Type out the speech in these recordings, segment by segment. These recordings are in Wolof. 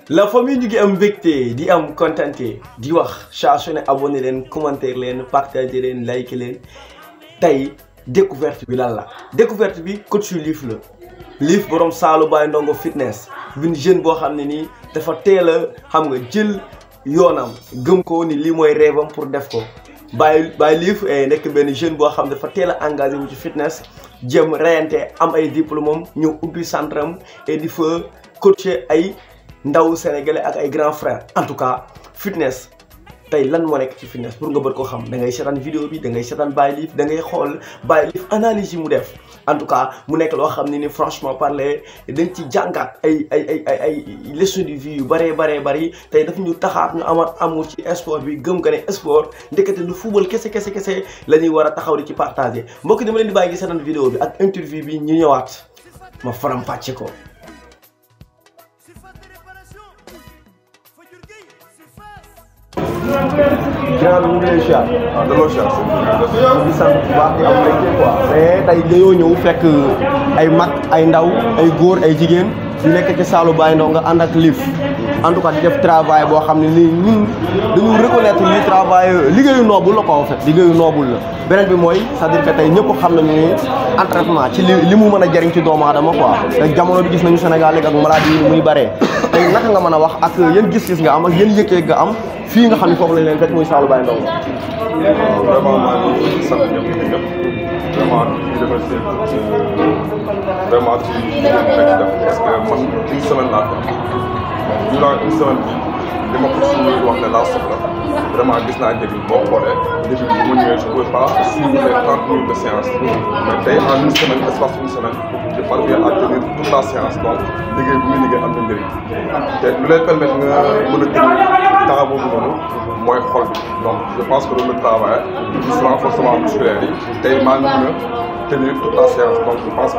la famille ñu ngi am mbégte di am contenté di wax saa su ne abonné leen commentaire leen partager leen like leen tey découverte bi lan la découverte bi coach Liif la Liif borom Saalu Baye Ndongo fitness bin jeune boo xam ne nii dafa teel a xam nga jël yoonam gëm ko ni lii mooy rêve am pour def ko Baye Baye Liif nekk benn jeune boo xam dafa teel a engagé wu ci fitness jëm reyante am ay diplôme am ñëw ubbi centre am et di fa coacher ay ndaw sénégalais ak ay grands frères en tout cas fitness tey lan moo nekk ci fitness pour nga bët ko xam da ngay seetaan vidéo bi da ngay seetaan Baye Liif da ngay xool Baye Liif analyse yi mu def en tout cas mu nekk loo xam ne ni franchement parler dañ ci jàngat ay ay ay ay ay leçons de vie yu bëree bëree bëri tey daf ñu taxaat ñu amat amour ci sport bi gëm nga ne sport ndekete lu football kese kese kese la ñuy war a taxaw di ci partager mbokk dama leen di bàyyi gi seetaan vidéo bi ak interview bi ñu ñëwaat ma faram pàcce ko ginnaaw bi ñu ngi lay siyaar. waaw delloo siyaar sëñ bi. ñu ngi sant bu baax di am mbégte quoi. mais tey dañoo ñëw fekk ay mag ay ndaw ay góor ay jigéen ñu nekk ci Saalu Baye Ndongo nga ànd ak Liif en tout cas di def travail boo xam ne nii ñun dañu reconnaître li travail liggéeyu noobul la ko en fait liggéeyu noobul la. beneen bi mooy c'est-à-dire que tey ñëpp xam nañu ni entraînement ci li li mu mën a jëriñ ci doomu aadama quoi te jamono bi gis nañu Sénégal léegi ak maladie yi muy bëree tey naka nga mën a wax ak yan gis-gis nga am ak yan yëg-yëg nga am fii nga xam ne foofu lañ leen fekk muy Saalu Baye Ndongo. waaw vraiment maa ngi sant ñëpp di ñëpp vraiment di remercier vraiment ci li ngeen nekk def parce que man une semaine laa ko durant une semaine bi li ma ko suñu wax ne laa soxla vraiment gis naa njëriñ boo xoolee début bi bu ma ñëwee je pouvais pas suivre les trente minutes de séance mais tey en une semaine espace une semaine je parviens à tenir toute la séance donc liggéey bu muy liggéey am na njëriñ te lu lay permettre nga mën a tenir temps boobu noonu mooy xol bi donc je pense que loolu le travail gis renforcement musculaire yi tey maa ngi mën a tenir toute la séance donc je pense que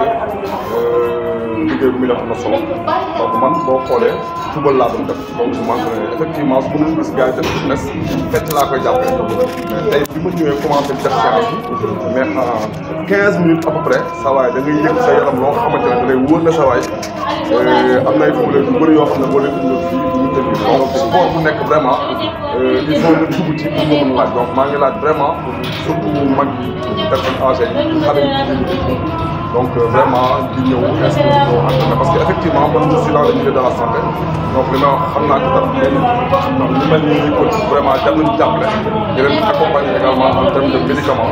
liggéey bu muy def am na solo donc man boo xoolee football laa doon def donc je m'entraîne effectivement su ma gis gars yi def fitness fecc laa koy jàppee mais tey bi ma ñëwee commencé def séance bi mais en quinze minutes à peu près sa waay da ngay yëg sa yaram loo xamante ne da lay wóor na sa waay am na ay footballeur yu bëri yoo xam ne boo leen indil fii du ñu tënk donc sport bu nekk vraiment il faut nga dugg ci pour nga mën laaj donc maa ngi laaj vraiment surtout mag yi personnes âgées yi xale yi jigéen ñi donc vraiment di ñëw inscrire ko entraîné parce que effectivement man je suis dans le milieu de la santé donc li may wax xam naa ci dara léegi donc ñu mel ni coach vraiment jàpp nañu jàppale di leen accompagner également en termes de médicaments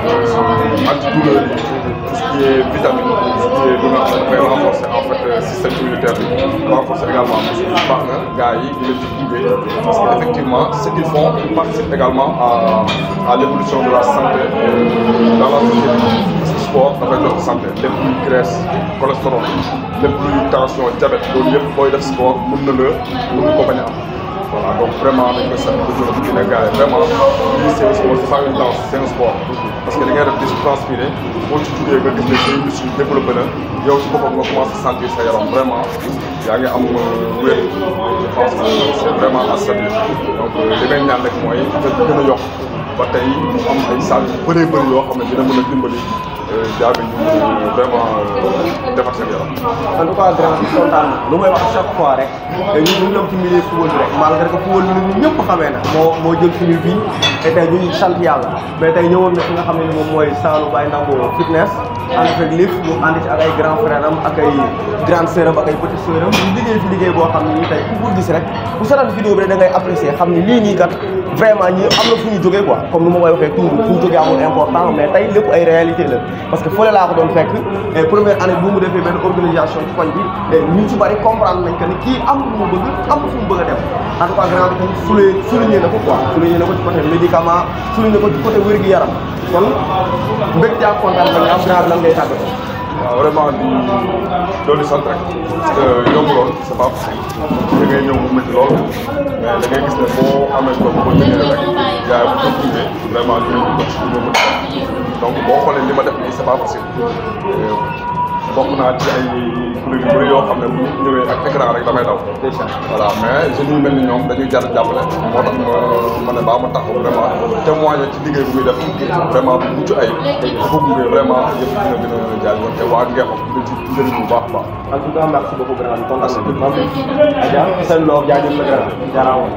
antidouleurs yi tout ce qui est vitamine tout ce qui est lu nga xam ne dafay renforcer en fait système immunitaire bi renforcer également parce que baax na gars yi di leen ci gunge parce que effectivement ce qu'ils font ils participent également à à l'évolution de la santé dans la société sport dafay jox santé lépp luy graisse cholestérol lépp luy tension diabète loolu yëpp booy def sport mun na la mun ko bañ a am voilà donc vraiment dañ koy sant di gërëm di ne gars yi vraiment lii c'est un sport c'est pas une danse c'est un sport parce que li ngay def di transpirer boo ci jugee nga gis ne say muscles développé na yow ci boppam nga commencé sentir sa yaram vraiment yaa ngi am wér je pense que c'est vraiment à saluer donc li may ñaan rek mooy nga gën a yokk ba tey mu am ay salles yu bëree bëri yoo xam ne dina mën a dimbali jaabi ñu vraiment defar seen yaram. en tout cas grand kontaan na lu may wax chaque fois rek ñun ñu ñëw ci milieu football bi rek malgré que football bi ñun ñëpp xamee na moo moo jël suñu vie te tey ñu ngi sant yàlla mais tey ñëwoon na fi nga xam ne ni moom mooy Saalu Baye Ndongo fitness ànd fekk Liif mu ànd ci ak ay grand frère am ak ay grande sœur am ak ay petite sœur am ñu liggéey fi liggéey boo xam ne nii tey ku ko gis rek bu seetaan vidéo bi rek da ngay apprécier xam ne lii nii kat vraiment ñi am na fu ñu jógee quoi comme ni ma koy waxee toujours fu ñu jógee amul important mais tey lépp ay réalité la parce que fële laa ko doon fekk et première année bu mu defee benn organisation ci koñ bi et ñu ci bari comprendre nañ que ni kii am lu mu bëgg am fu mu bëgg a dem en tout cas grand bi tamit souligné souligné na ko quoi souligné na ko ci côté médicament souligné na ko ci côté wér-gu-yaram kon mbégte ak kontaan ba nga am grand bi lan ngay tàggatoo waaw vraiment di doon di sant rek parce que yombuloon c'est pas facile da ngay ñëw mu métti lool mais da ngay gis ne boo amee doom boo ñëwee rek yaay bu ko tuddee vraiment dinañu ko ci dinañu ko donc boo xoolee li ma def nii c'est pas facile bokk naa ci ay kuréel yu bëri yoo xam ne bu ñu ñëwee ak écran rek damay daw. voilà mais jeunes yu mel ni ñoom dañuy jar jàppale moo tax ma ma ne baa ma taxaw vraiment témoigner ci liggéey bu muy def vraiment bu mucc ay dafa gunge vraiment yëpp dina gën a jaay woon te waa Ngexo dina ci njëriñ bu baax a baax. en tout cas merci beaucoup grand kontaan nañu. Adja seen loo jaajëf la grand jaaraama.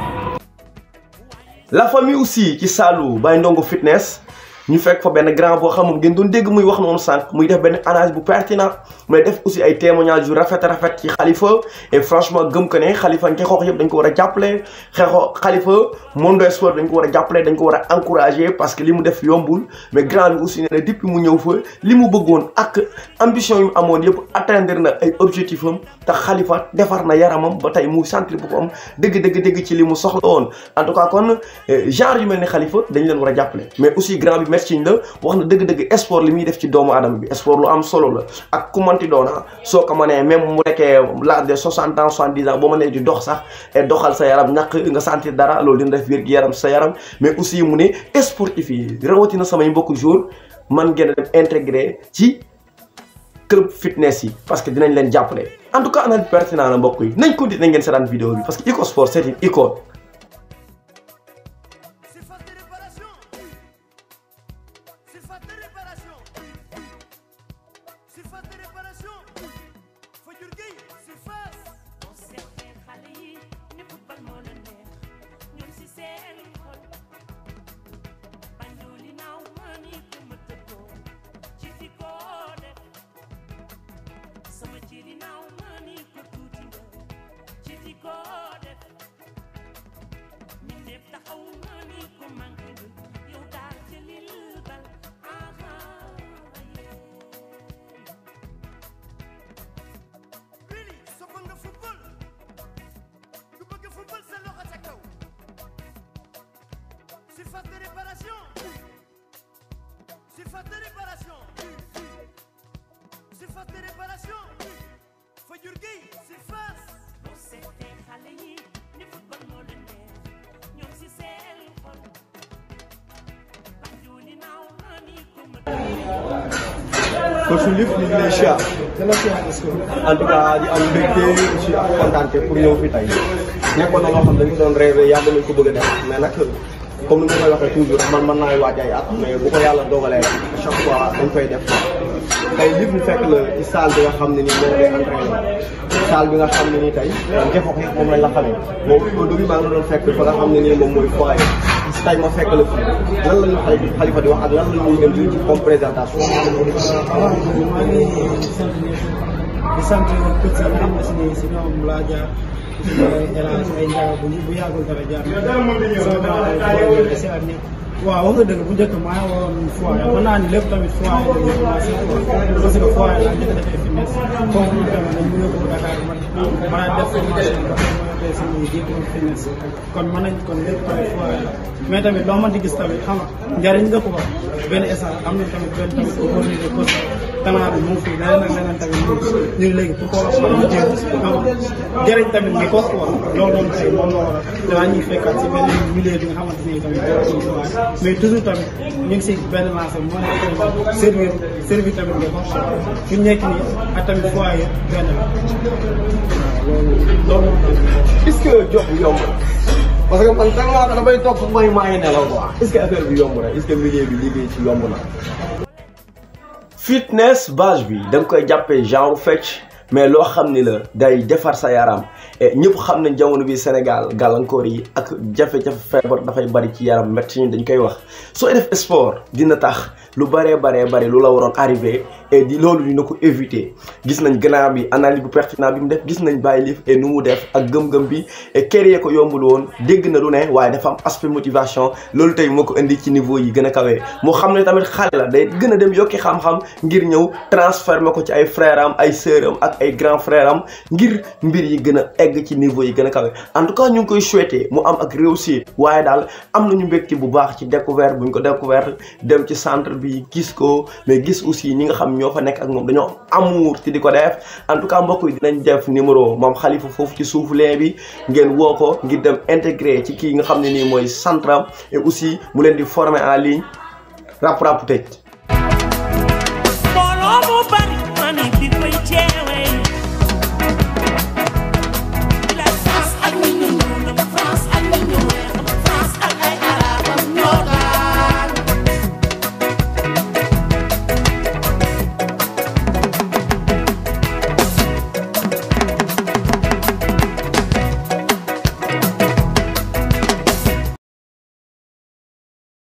la famille aussi ci Saalum Baye Ndongo fitness ñu fekk fa benn grand boo xam moom ngeen doon dégg muy wax noonu sànq muy def benn analyse bu pertinent mais def aussi ay témoignages yu rafet rafet ci xalifa et franchement gëm ko ne xalifa nga xoox yëpp dañ ko war a jàppale xeexoo xalifa monde sport dañ ko war a jàppale dañ ko war a encourager parce que li mu def yombul mais grand bi aussi nee na depuis mu ñëw fa li mu bëggoon ak ambition yu mu amoon yëpp atteindre na ay objectif am te xalifa defar na yaramam ba tey mu sentir boppam dëgg dëgg dëgg ci li mu soxla woon en tout cas kon genre yu mel ni xalifa dañ leen war a jàppale mais aussi grand bi merci la wax na dëgg-dëgg sport li muy def ci doomu aadama bi sport lu am solo la ak ku manti doona soo ko mënee même mu nekkee l'âge de soixante ans soixante dix ans boo mënee di dox sax et doxal sa yaram ñàkk nga sentir dara loolu dina def wér gi yaram sa yaram mais aussi mu ne sportif yi rawatina samay mbokku jour man ngeen a dem intégré ci club fitness yi parce que dinañ leen jàppale en tout cas analyse pertinent la mbokk yi nañ continuer ngeen seetaan vidéo bi parce que Iko Sport c'est une icône Surface de réparation. Surface de réparation. Fajur Gueye surface. boo seetee xale yi ni football moo leen neex ñoom si seen xol banjuli naaw maa ni ko ma tëddoo ci fi ko def sama jiri naaw maa ni ko tuuti nga ci fi ko def mi def taxaw maa ni ko manqué nga yow daal jëlil bal aha yee Really sopp nga football. ku bëgg football sa loxo ca kaw. Surface de réparation. Surface de réparation. Surface de réparation. Fajur Gueye surface. boo seetee xale yi ni football moo leen neex ñoom si seen xol banjuli naaw maa ni ko ma coach Lif ñu ngi lay siyaar en tout cas di am mbégte aussi ak kontaante pour ñëw fi tey nekkoon na loo xam dañu doon rêvé yàgg nañ ko bëgg a def mais nag comme ni ma koy waxee toujours man mën naay waaj ay at mais bu ko yàlla dogalee chaque fois dañ koy def tey Lif ñu fekk la ci salle bi nga xam ne nii moom ngay entraîné salle bi nga xam ne nii tey Ngexox yëpp moom lañ la xamee moom au début maa ngi doon fekk fa nga xam ne nii moom mooy foyer tey ma fekk la fi lan la ñu xalifa di wax ak lan la ñuy dem ci comme présentation waaw maa ngi sant ñëpp di sant coach yi nga xam ne si nii si ñoom laa jaar El Hadj ay njaga bu bu yàggul dara jaar na si ak ñëpp waaw wax nga dëgg bu njëkk maa ngi woon foyer mën naa ni lépp tamit foyer la ñu commencé parce que foyer laa njëkk a defee fitness foofu ñu demee nañ mu yóbbu Dakar ma ma def formation ba ma def suñuy diplôme fitness kon mën nañ kon lépp tamit foyer la mais tamit loo mën di gis tamit xam nga njariñ la ko wax benn essence am na tamit benn tamit opportunité poste talent bi mu ngi fi leneen ak leneen tamit ñu ñu ngi léegi pour ko wax ñu jéem xam nga jëriñ tamit mi ko quoi loolu noonu tey moom moo waral danaa ñuy fekkaat si benn milieu bi nga xamante ni tamit dara ci waaye mais toujours tamit ñu ngi si benn lancé moo nekk tamit servir servir tamit nga ko fi ñu nekk nii ak tamit foyer benn la waaw loolu loolu moom est-ce que jox bi yomb na parce que man tellement que damay toog fu may maa ngi nelaw quoi est-ce que affaire bi yomb na est-ce que milieu bi liggéey ci yomb na. fitness base bi da nga koy jàppee genre fecc mais loo xam ni la day defar sa yaram et ñëpp xam nañ jamono bi Sénégal gàllankoor yi ak jafe-jafe feebar dafay bari ci yaram médecin dañ koy wax sooy def sport dina tax lu baree baree bari lu la waroon arrivé et di loolu dina ko éviter gis nañ gannaaw bi analyse bu pertinent bi mu def gis nañ bàyyi lif et nu mu def ak gëm-gëm bi et créer ko yombul woon dégg na lu ne waaye dafa am aspect motivation loolu tey moo ko indi ci niveau yi gën a kawee mu xam ne tamit xale la day gën a dem yokki xam-xam ngir ñëw transformer ko ci ay frère am ay sœur am ak ay grand frère am ngir mbir yi gën a egg ci niveau yi gën a kawe en tout cas ñu ngi koy souhaiter mu am ak réussite waaye daal am nañu mbégte bu baax ci découverte bu ñu ko découverte dem ci centre bi gis ko mais gis aussi ñi nga xam ñoo fa nekk ak moom dañoo am amour ci di ko def en tout cas mbokk yi dinañ def numéro moom xalifa foofu ci suufu lee bi ngeen woo ko ngir dem intégré ci kii nga xam ne nii mooy centre am et aussi mu leen di former en ligne rap rap tëj